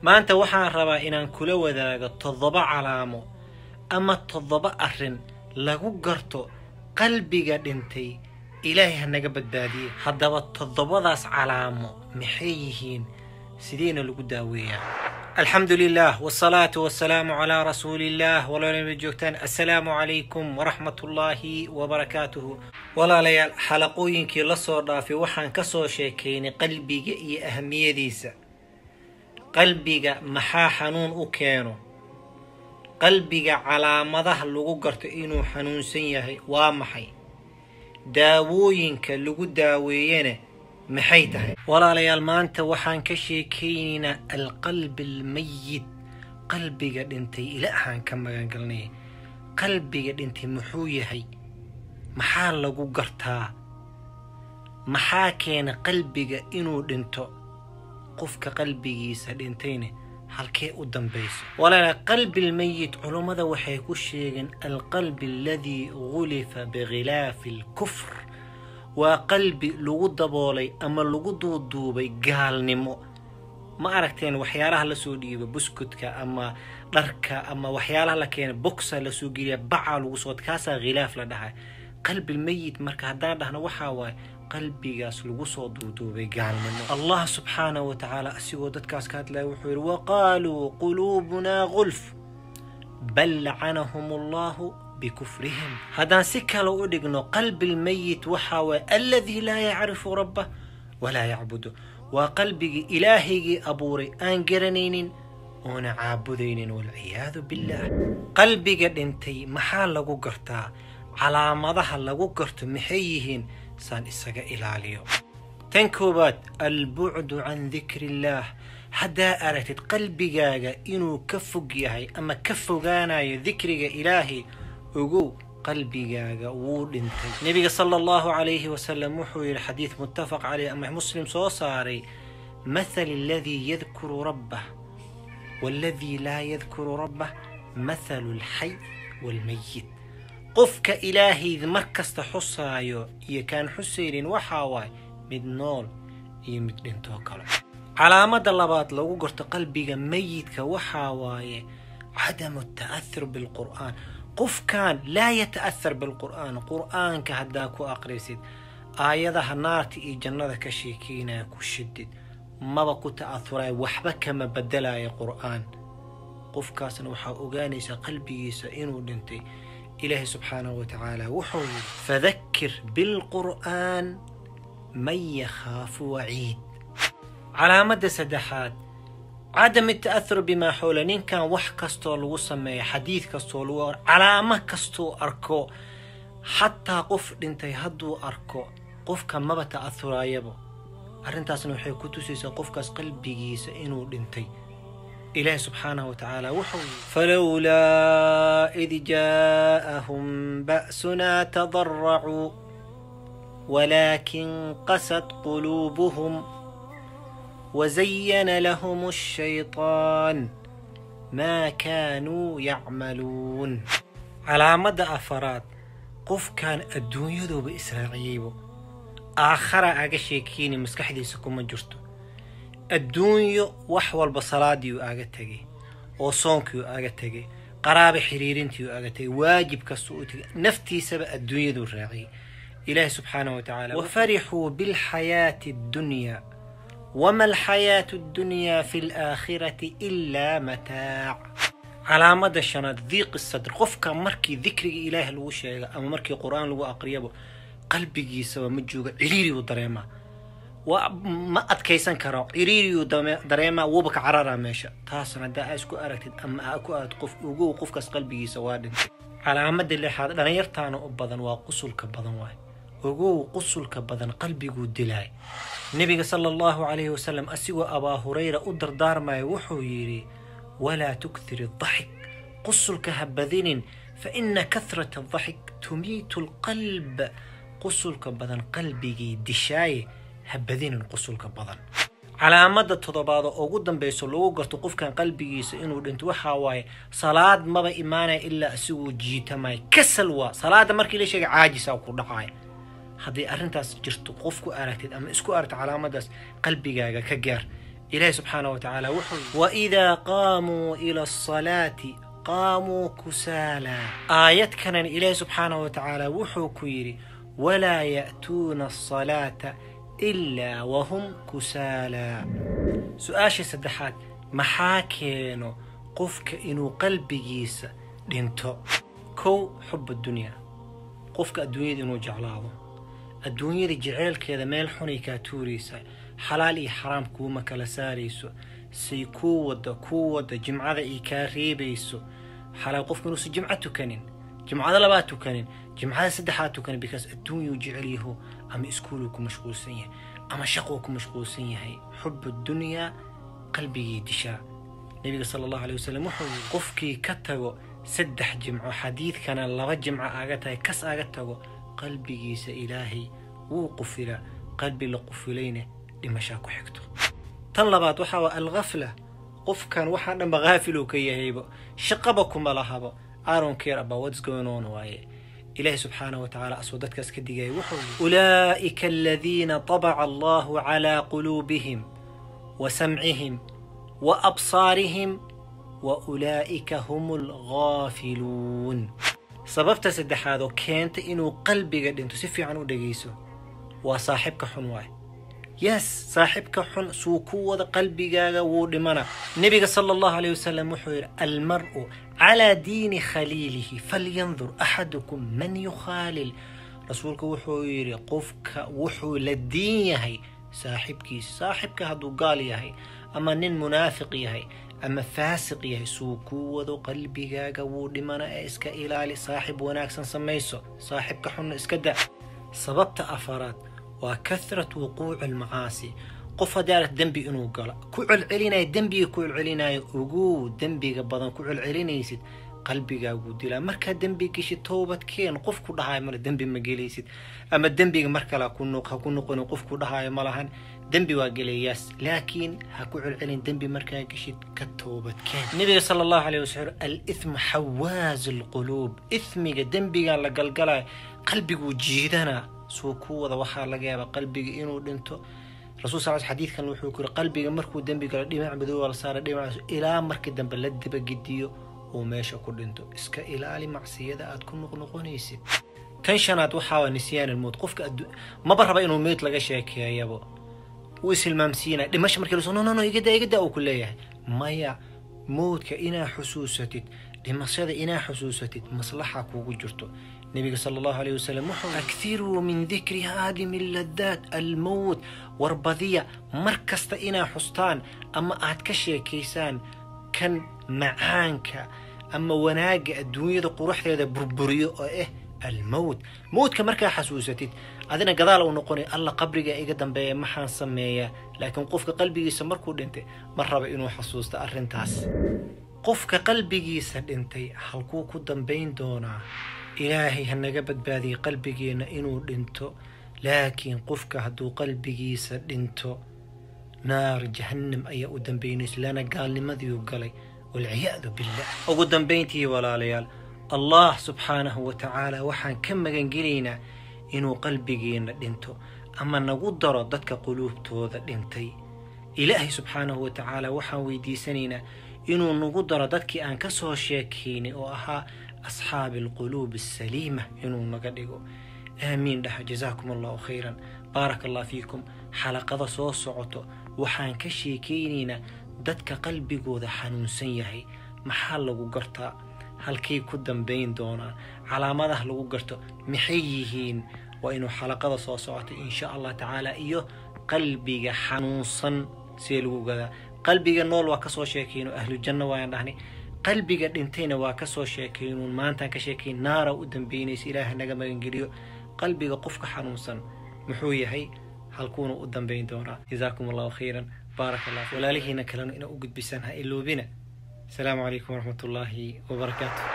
maanta waxaan rabaa inaan kula wadaago toddoba calaamo ama toddoba arrin lagu garto qalbiga dhintay ilaahay ha naga badbaadiye haddaba toddobadaas calaamo maxay yihiin sideena lagu daaweeyaa alxamdu lilah wsalaatu wasalaamu calaa rasuuliillah walaalama joogtaan assalaamu calaykum waraxmatullaahi wabarakaatuhu walaalayaal xalaqooyinkii la soo dhaafay waxaan ka soo sheekaynay qalbiga iyo ahamiyadiisa qalbiga maxaa xanuun u keeno qalbiga calaamadaha lagu garto inuu xanuunsan yahay waa maxay daawooyinka lagu daaweeyana maxay tahay walaalayaal maanta waxaan ka sheekaynaynaa alqalbi almayit qalbiga dhintay ilaahaan ka magangalnay qalbiga dhintay muxuu yahay maxaa lagu gartaa maxaa keena qalbiga inuu dhinto qofka qalbigiisa dhintayna halkee u dambayso walaala qalbi lmayit culummada waxay ku sheegeen alqalbi aladii gulifa bikhilaafi alkufr waa qalbi lagu daboolay ama lagu duuduubay gaalnimo ma aragteen waxyaalaha lasoo dhiiba buskudka ama dharka ama waxyaalaha la keena bogsa lasoo geliya bacaa lagu soo kaasaa khilaaf la dhahay qalbilmayit marka haddaan dhahno waxaa waaye qalbigaas lagu soo duuduubay gaalnimo allah subxaanahu wa tacaala asigoo dadkaas ka hadlaya wuxuu yidhi waqaaluu quluubunaa gulf bal lacanahum allahu bikufrihim haddaan si kale u dhigno qalbi lmayit waxaa waye aladii laa yacrifu rabbah walaa yacbudu waa qalbigii ilaahaygii abuuray aan garanaynin oona caabudaynin walciyaadu billaah qalbiga dhintay maxaa lagu gartaa calaamadaha lagu garto maxay yihiin saan isaga ilaaliyo tan koowaad albucdu can dikri illaah haddaa aragtid qalbigaaga inuu ka fog yahay ama ka fogaanayo dikriga ilaahay ogow qalbigaaga wuu dhintay nebiga sala allahu calayhi wasalam wuxuu yidhi xadiid muttafaq caleyh ama muslim soo saaray mathal aladii yadkuru rabbah waaladii laa yadkuru rabbah mathalu alxay waalmayit qofka ilaahayd mar kasta xusaayo iyo kaan xusaynin waxaa waaye mid nool iyo mid dhintoo kale calaamada labaad lagu garto qalbiga mayidka waxaa waaye cadamu ta'ahur bilqur'aan qofkan laa yata'ahar bilqur'aan qur'aanka haddaa ku aqrisid aayadaha naarta iyo jannada ka sheekeynaya ku shidid maba ku ta'ahuraya waxba kama bedelaya qur'aan qofkaasna waxaa ogaanaysaa qalbigiisa inuu dhintay ilaahay subxaanahu wa tacaala wuxuu yidhi fadakir bilqur'aan man yakhaafu waciid calaamadda saddexaad cadam ita'ahur bimaa xowla ninkan wax kastoo lagu sameeya xadiid kastoo lagu calaamo kastuu arko xataa qof dhintay hadduu arko qofka maba ta'ahuraayaba arrintaasna waxay ku tusaysaa qofkaas qalbigiisa inuu dhintay إله سبحانه وتعالى وحو فلولا إذ جاءهم بأسنا تضرعوا ولكن قست قلوبهم وزين لهم الشيطان ما كانوا يعملون على مدى أفراد قف كان الدنيا دو بإسرائيل آخر أغشيكيني مسكحدي سكوما جرتو adduunyo wax walba salaadiiu aaga tegay oo soonkiiu aaga tegay qaraaba xiriirintiiu aaga tegay waajib kastuu u tegay naftiisaba adduunyaduu raaciyay ilaahi subxaanahu wa tacaala wafarixuu bilxayaati addunyaa wama alxayaatu addunyaa fi alaakhirati ilaa mataac calaamada shanaad diiqi sadr qofka markii dikriga ilaahi lagu sheega ama markii qur-aan lagu aqriyaba qalbigiisaba ma jooga ciriiriu dareemaa ma adkaysan karo ciriiriyuu dareemaa wuuba ka cararaa meesha taasna haddaa aa isku aragtid ama aa ku aad qof ugow qofkaas qalbigiisa waa dhintay calaamada lixaad dhalinyartaana u badan waa qusulka badan waay ogow qusulka badan qalbiguu dilaay nebiga sala allahu calayhi wasalam asigoo abaa hurayra u dardaarmaya wuxuu yidhi walaa tukthir adaxik qusulka ha badinin fa ina kahrata adaxik tumiitu alqalb qusulka badan qalbigii dishaaye ha badinin qusulka badan calaamada toddobaad oo ugu dambayso lagu garto qofkan qalbigiisa inuu dhinto waxaa waaye salaad maba imaanaya ilaa asiguu jiitamaya kasal waa salaada markii la sheegay caajisa ku dhacaya hadday arrintaas jirto qof ku aragtid ama isku aragta calaamadaas qalbigaaga ka gaar ilaahi subxaana wa tacaala wuxuu waidaa qaamuu ila asalaati qaamuu kusaala aayad kanan ilaahi subxaana wa tacaala wuxuu ku yidhi walaa ya'tuuna asalaata ilaa wahum kusaala su-aasha saddexaad maxaa keeno qofka inuu qalbigiisa dhinto kow xub adunyaa qofka adduunyada inuu jeclaado adduunyada jeceelkeeda meel xunay kaa tuuraysa xalaal iyo xaraam kuuma kala saarayso say kuu wadda kuu wadda jimcada ay kaa reebayso xalaal qofka inuusan jimco tukanin jimcada labaad tukanin jimcada saddexaad tukanin bikaas adduunyuu jecel yaho ama iskuuluu ku mashquulsan yahay ama shaquu ku mashquulsan yahay xub adunyaa qalbigii dishaa nabiga sala allahu alay wasalam wuxuu yidhi qofkii ka tago saddex jimco xadiidkana laba jimco aaga tahay kas aaga tago qalbigiisa ilaahay wuu qufilaa qalbi la qufilayna dhimashaa ku xigto tan labaad waxaa waa alghafla qofkan waxaa dhanba haafiluu ka yahaybo shaqaba kuma lahabo aron care about what's going on waaye ilaahi subxaanahu wa tacaala asoo dadkaas ka digaya wuxuu yidhi ulaa'ika aladiina tabaca allahu calaa quluubihim wa samcihim wa absaarihim wa ulaa'ika hum alghaafiluun sababta saddexaad oo keenta inuu qalbiga dhinto si fiican u dhegayso waa saaxibka xun waaye yes saaxibka xun suu ku wada qalbigaaga wuu dhimana nebiga sala allahu alayh wasalam wuxuu yidhi almar'u calaa diini khaliilihi falyandur axadukum man yukhaalil rasuulku wuxuu yidhi qofka wuxuu la diin yahay saaxibkiisa saaxibka hadduu gaal yahay ama nin munaafiq yahay ama faasiq yahay suu kuu wado qalbigaaga wuu dhimana ee iska ilaali saaxib wanaagsan samayso saaxibka xunna iska da sababta afaraad waa kahrat wuquuci almacaasi qof haddii aragt dembi inuu galo ku celcelinaya dembiga ku celcelinayo ogow dembiga badan ku celcelinaysid qalbigaaguu dilaa markaa dembi geshid toobad keen qof ku dhahaayo male dembi ma gelaysid ama dembiga mar kale ha ku noqonin qof ku dhahaayo ma lahan dembi waa gelayaas laakiin ha ku celcelin dembi markaa geshid ka toobad keen nabiga sala allahu alayh wasalam alithmu xawaazu alquluub ithmiga dembigan la galgalayo qalbiguu jiidanaa suu ku wada waxaa laga yaabaa qalbiga inuu dhinto rasul sal xadiidkan wuxuu ku yiri qalbiga markuu dembi galo dhinac madow la saara dhinacaas ilaa markii dambe la dibagediyo uu meesha ku dhinto iska ilaali macsiyada aad ku noqnoqonaysid tan shanaad waxaa waa nisyaan almowt qofka maba raba inuu meyd laga sheekeeyabo wuu ishilmaamsiinaya dhimasha markii lasoo no no no igada igada uu ku leeyahay maya mowdka inaa xusuusatid dhimashada inaa xusuusatid maslaxa kuugu jirto nabiga sala allahu alayh wasalam wuxuu akthiruu min dikri haadimi ladaat almowt warbadiya mar kasta inaa xustaan ama aad ka sheekaysaan kan macaanka ama wanaagga adduunyada quruxdeeda burburiyo oo ah almowt mowdka markaa xasuusatid adina gadaal uu noqonay alla qabriga iga dambeeya maxaan sameeyaa laakiin qofka qalbigiisa markuu dhintay ma raba inuu xasuusto arrintaas qofka qalbigiisa dhintay halkuu ku dambayn doonaa ilaahay ha naga badbaadiyay qalbigeenna inuu dhinto laakiin qofka hadduu qalbigiisa dhinto naar jahannam ayaa u dambaynaysa lana gaalnimadiiu galay walciyaadu billah ugu dambayntii walaalayaal allah subxaanahu wa tacaala waxaan ka magangelaynaa inuu qalbigeenna dhinto ama nagu daro dadka quluubtooda dhintay ilaahay subxaanahu wa tacaala waxaan weydiisanaynaa inuu nagu daro dadkii aan ka soo sheekaynay oo ahaa asxaabi alquluub asaliima inuu naga dhigo aamiin dhaha jazaakum allahu khayran baaraka allah fiikum xalaqada soo socoto waxaan ka sheekaynaynaa dadka qalbigooda xanuunsan yahay maxaa lagu gartaa halkay ku dambayn doonaan calaamadaha lagu garto maxay yihiin waa inuu xalaqada soo socotay insha allah tacaala iyo qalbiga xanuunsan see lagu gadaa qalbiga nool waa kasoo sheekayno ahlujanno waayaan dhahnay qalbiga dhintayna waa kasoo sheekaynuun maantaan ka sheekayn naara u dambaynaysa ilaaha naga magangeliyo qalbiga qofka xanuunsan muxuu yahay halkuuna u dambayn doonaa jazaakum allahu khayran baaraka allah walaalihiina kalena ina u gudbisaan ha iloobina asalaamu calaykum waraxmat ullaahi wabarakaatu